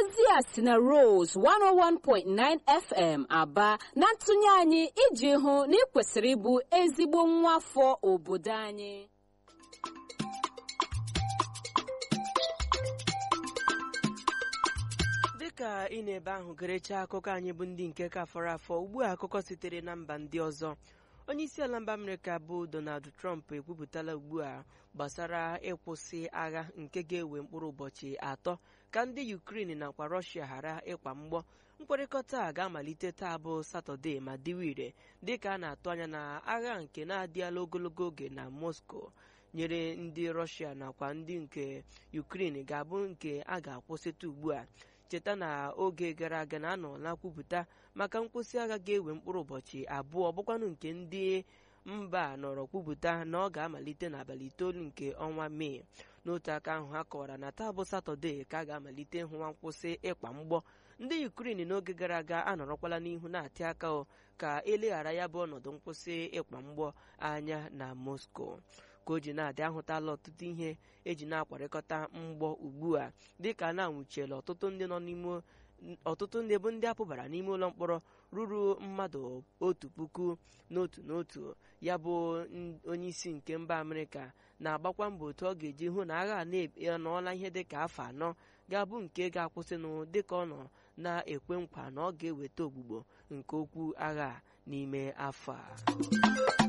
ozi a si na Rose 101.9 FM aba na ntụnye anyị iji hụ na ị kwesịrị ịbụ ezigbo nwa afọ obodo anyị dịka ị na-ebe ahụ gerecha akụkọ anyị bụ ndị nke ka fọrọ afọ ugbu a akụkọ sitere na mba ndị ọzọ onye isi ala mba amerịka bụ donald trump ekwupụtala ugbu a gbasara ịkwụsị agha nke ga-ewe mkpụrụ ụbọchị atọ ka ndị ukraine nakwa rọshia ghara ịkwa mgbọ mkpakọrịta a ga-amalite taa bụ satọde ma dịwa ire dịka a na-atụ anya na agha nke na-adịala ogologo oge na moscow nyere ndị rọshia nakwa ndị nke ukraine ga-abụ nke a ga-akwụsịta ugbu a cheta na oge gara aga na anọla kwupụta maka nkwụsị agha ga-ewe mkpụrụ ụbọchị abụọ bụkwanụ nke ndị mba nọrọ kwupụta na ọ ga-amalite n'abalị itoolu nke ọnwa mee n'otu aka ahụ ha kọwara na taa bụ satọde ka a ga-amalite ịhụwa nkwụsị ịkwa mgbọ ndị ukrin n'oge gara aga anọrọkwala n'ihu na-atị aka ka eleghara ya bụ ọnọdụ nkwụsị ịkwa mgbọ anya na moscow ka o ji na-adị ahụtala ọtụtụ ihe eji na-akwarịkọta mgbọ ugbu a dịka na-anwụchiela ọtụtụ ndị nọ n'ime ọtụtụ ndị bụ ndị apụbara n'ime ụlọ mkpọrọ ruru mmadụ otu puku n'otu n'otu ya bụ onye isi nke mba amerịka na-agbakwa mbọ otu ọ ga-eji hụ na agha na-anọọla ihe dịka afọ anọ ga-abụ nke ga-akwụsịnụ dịka ọ nọ na-ekwe nkwa na ọ ga-eweta ogbugbo nke okwu agha n'ime afọ a